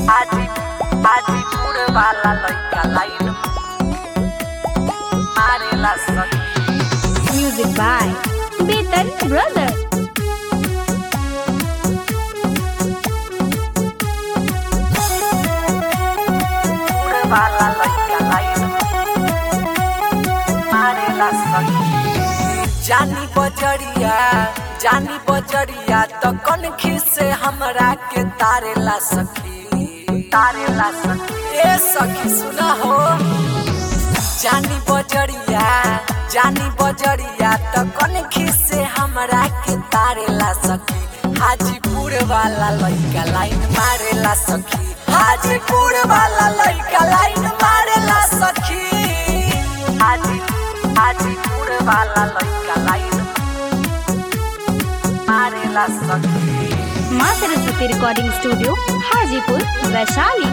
आजी आजीपुर वाला लइका लाइन मारेला सखी Music by Betan Brother. पुर वाला लइका लाइन मारेला सखी जानी बजरिया जानी बजरिया तो कनखी से हमरा के तारेला सखी तारेला सखी ए सखी सुना हो जानी बजरिया जानी बजरिया तो कनखी से हमरा के तारेला सखी हाजीपुर वाला लइका लाइन मारेला सखी हाजीपुर वाला लइका लाइन मारेला सखी हाजी हाजीपुर वाला लइका लाइन मारेला सखी माँ सरस्वती रिकॉर्डिंग स्टूडियो हाजीपुर वैशाली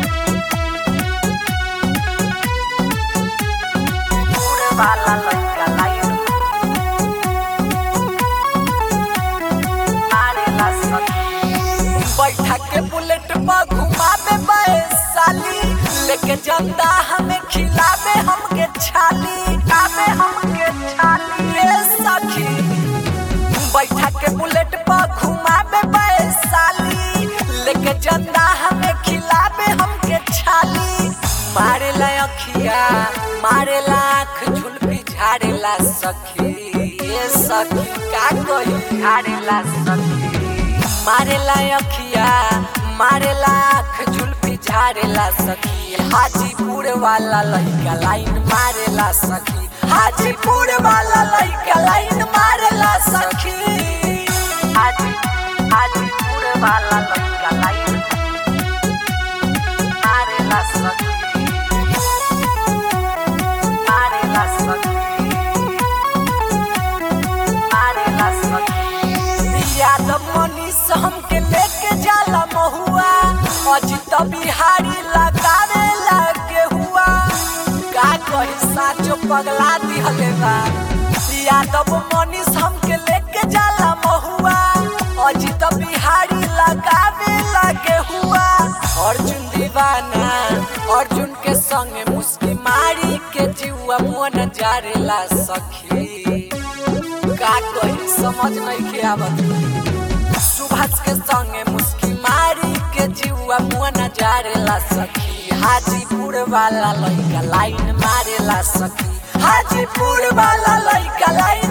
पुर वाला लइका लाइन मारेला सखी बैठा के बुलेट पर घुमावे बैसाली लेके जंदा हमें खिलावे हमके छाली खावे हमके छाली ए सखी बैठा के बुलेट पर घुमावे बैसाली लेके जंदा हमें खिलावे हमके छाली मारे ला अखिया मारे ला आँख झुलपी झाड़ेला सखी ए सखी का कही झाड़ेला सखी मारेला अखिया मारेला आँख झुलपी झाड़ेला सखी हाजीपुर वाला लइका लाइन मारेला सखी हाजीपुर वाला लइका लाइन मारेला सखी हाजी हाजीपुर वाला लइका लाइन मारेला सखी मारेला सखी मारेला सखी यादव मनीष हमके लेके जाला महुआ अजित बिहारी लगावे लागे हुआ का कही साचो पगला दिहले बा यादव मनीष हमके लेके जाला महुआ अजित बिहारी लगावे लागे हुआ अर्जुन दीवाना अर्जुन के संगे मुस्की मारी के जीवा मन जारेला सखी का कही समझ नहीं के आवत सुभाष के संगे मुस्की मारी के जीवा मुआ नजारेला सखी हाजीपुर वाला लइका लाइन मारेला सखी हाजीपुर वाला लइका लाइन